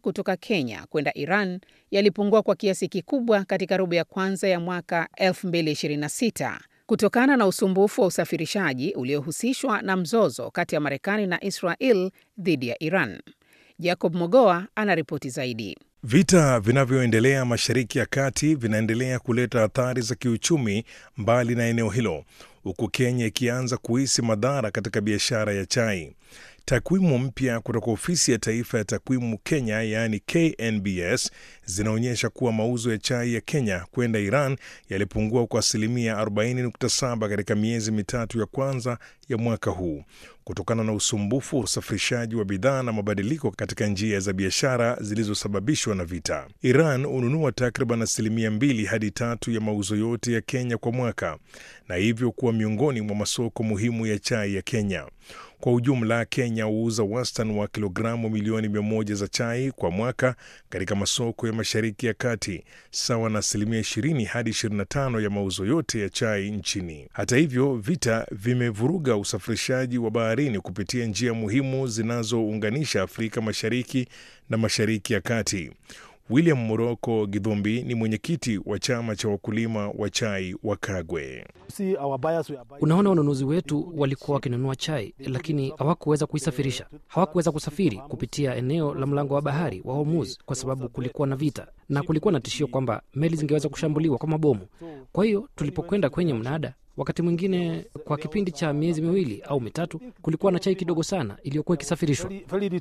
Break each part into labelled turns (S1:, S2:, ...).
S1: kutoka Kenya kwenda Iran yalipungua kwa kiasi kikubwa katika robo ya kwanza ya mwaka 2026 kutokana na usumbufu wa usafirishaji uliohusishwa na mzozo kati ya Marekani na Israel dhidi ya Iran. Jacob Mogoa anaripoti zaidi.
S2: Vita vinavyoendelea Mashariki ya Kati vinaendelea kuleta athari za kiuchumi mbali na eneo hilo, huku Kenya ikianza kuhisi madhara katika biashara ya chai. Takwimu mpya kutoka ofisi ya taifa ya takwimu Kenya, yaani KNBS, zinaonyesha kuwa mauzo ya chai ya Kenya kwenda Iran yalipungua kwa asilimia 40.7 katika miezi mitatu ya kwanza ya mwaka huu kutokana na usumbufu wa usafirishaji wa bidhaa na mabadiliko katika njia za biashara zilizosababishwa na vita. Iran hununua takriban asilimia mbili hadi tatu ya mauzo yote ya Kenya kwa mwaka na hivyo kuwa miongoni mwa masoko muhimu ya chai ya Kenya. Kwa ujumla, Kenya huuza wastani wa kilogramu milioni mia moja za chai kwa mwaka katika masoko ya Mashariki ya Kati, sawa na asilimia 20 hadi 25 ya mauzo yote ya chai nchini. Hata hivyo, vita vimevuruga usafirishaji wa baharini kupitia njia muhimu zinazounganisha Afrika Mashariki na Mashariki ya Kati. William Moroko Gidhumbi ni mwenyekiti wa chama cha wakulima wa chai wa Kagwe.
S3: Unaona, wanunuzi wetu walikuwa wakinunua chai, lakini hawakuweza kuisafirisha. Hawakuweza kusafiri kupitia eneo la mlango wa bahari wa Hormuz kwa sababu kulikuwa na vita na kulikuwa na tishio kwamba meli zingeweza kushambuliwa kwa mabomu. Kwa hiyo tulipokwenda kwenye mnada wakati mwingine kwa kipindi cha miezi miwili au mitatu kulikuwa na chai kidogo sana iliyokuwa ikisafirishwa.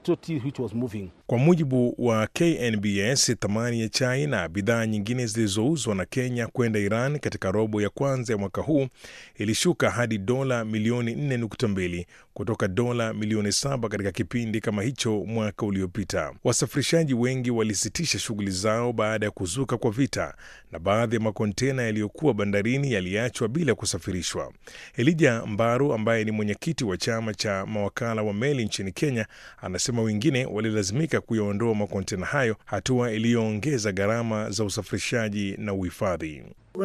S2: Kwa mujibu wa KNBS, thamani ya chai na bidhaa nyingine zilizouzwa na Kenya kwenda Iran katika robo ya kwanza ya mwaka huu ilishuka hadi dola milioni 4.2 kutoka dola milioni 7 katika kipindi kama hicho mwaka uliopita. Wasafirishaji wengi walisitisha shughuli zao baada ya kuzuka kwa vita na baadhi ya makontena yaliyokuwa bandarini yaliachwa bila kusafirishwa. Elija Mbaru ambaye ni mwenyekiti wa chama cha mawakala wa meli nchini Kenya anasema wengine walilazimika kuyaondoa makontena hayo, hatua iliyoongeza gharama za usafirishaji na uhifadhi.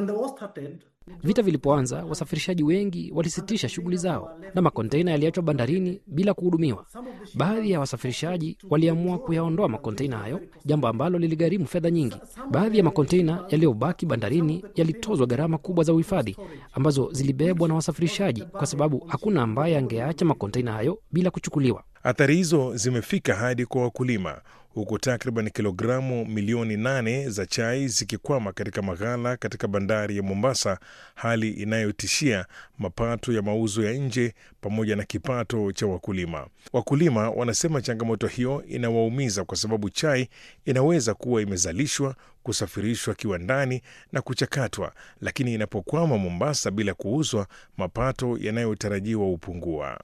S3: Vita vilipoanza, wasafirishaji wengi walisitisha shughuli zao na makonteina yaliachwa bandarini bila kuhudumiwa. Baadhi ya wasafirishaji waliamua kuyaondoa makonteina hayo, jambo ambalo liligharimu fedha nyingi. Baadhi ya makonteina yaliyobaki bandarini yalitozwa gharama kubwa za uhifadhi ambazo zilibebwa na wasafirishaji, kwa sababu hakuna ambaye angeacha makonteina hayo bila kuchukuliwa.
S2: Athari hizo zimefika hadi kwa wakulima huku takriban kilogramu milioni nane za chai zikikwama katika maghala katika bandari ya Mombasa, hali inayotishia mapato ya mauzo ya nje pamoja na kipato cha wakulima. Wakulima wanasema changamoto hiyo inawaumiza kwa sababu chai inaweza kuwa imezalishwa, kusafirishwa kiwandani na kuchakatwa, lakini inapokwama Mombasa bila kuuzwa, mapato yanayotarajiwa hupungua.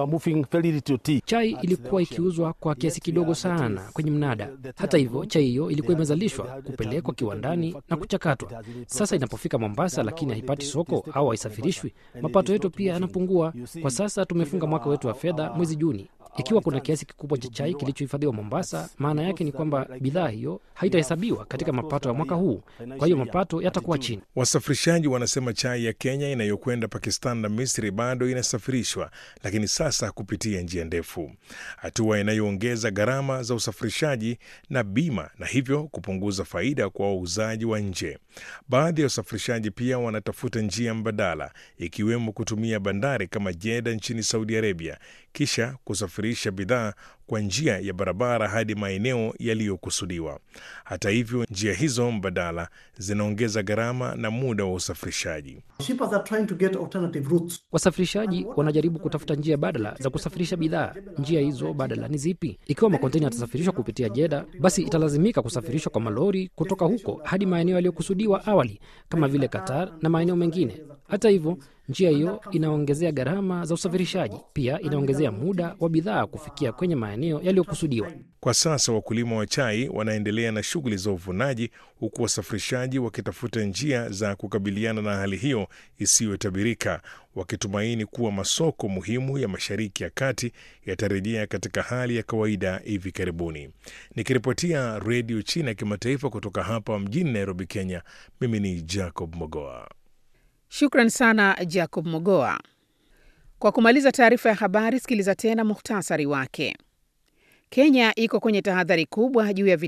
S3: Chai ilikuwa ikiuzwa kwa kiasi kidogo sana kwenye mnada. Hata hivyo, chai hiyo ilikuwa imezalishwa, kupelekwa kiwandani na kuchakatwa. Sasa inapofika Mombasa lakini haipati soko au haisafirishwi, mapato yetu pia yanapungua. Kwa sasa tumefunga mwaka wetu wa fedha mwezi Juni. Ikiwa kuna kiasi kikubwa cha chai kilichohifadhiwa Mombasa, maana yake ni kwamba bidhaa hiyo haitahesabiwa katika mapato ya mwaka huu, kwa hiyo mapato yatakuwa chini.
S2: Wasafirishaji wanasema chai ya Kenya inayokwenda Pakistan na Misri bado inasafirishwa, lakini sasa kupitia njia ndefu, hatua inayoongeza gharama za usafirishaji na bima, na hivyo kupunguza faida kwa wauzaji wa nje. Baadhi ya wasafirishaji pia wanatafuta njia mbadala, ikiwemo kutumia bandari kama Jeddah nchini Saudi Arabia, kisha kusafirisha bidhaa kwa njia ya barabara hadi maeneo yaliyokusudiwa. Hata hivyo, njia hizo mbadala zinaongeza gharama na muda wa usafirishaji.
S3: Wasafirishaji wanajaribu kutafuta njia badala za kusafirisha bidhaa. Njia hizo badala ni zipi? Ikiwa makontena yatasafirishwa kupitia Jeda, basi italazimika kusafirishwa kwa malori kutoka huko hadi maeneo yaliyokusudiwa awali kama vile Qatar na maeneo mengine. Hata hivyo njia hiyo inaongezea gharama za usafirishaji, pia inaongezea muda wa bidhaa kufikia kwenye maeneo yaliyokusudiwa.
S2: Kwa sasa wakulima wa chai wanaendelea na shughuli za uvunaji, huku wasafirishaji wakitafuta njia za kukabiliana na hali hiyo isiyotabirika, wakitumaini kuwa masoko muhimu ya Mashariki ya Kati yatarejea katika hali ya kawaida hivi karibuni. Nikiripotia Redio China ya Kimataifa kutoka hapa mjini Nairobi, Kenya, mimi ni Jacob Mogoa.
S1: Shukran sana Jacob Mogoa. Kwa kumaliza taarifa ya habari, sikiliza tena muhtasari wake. Kenya iko kwenye tahadhari kubwa juu ya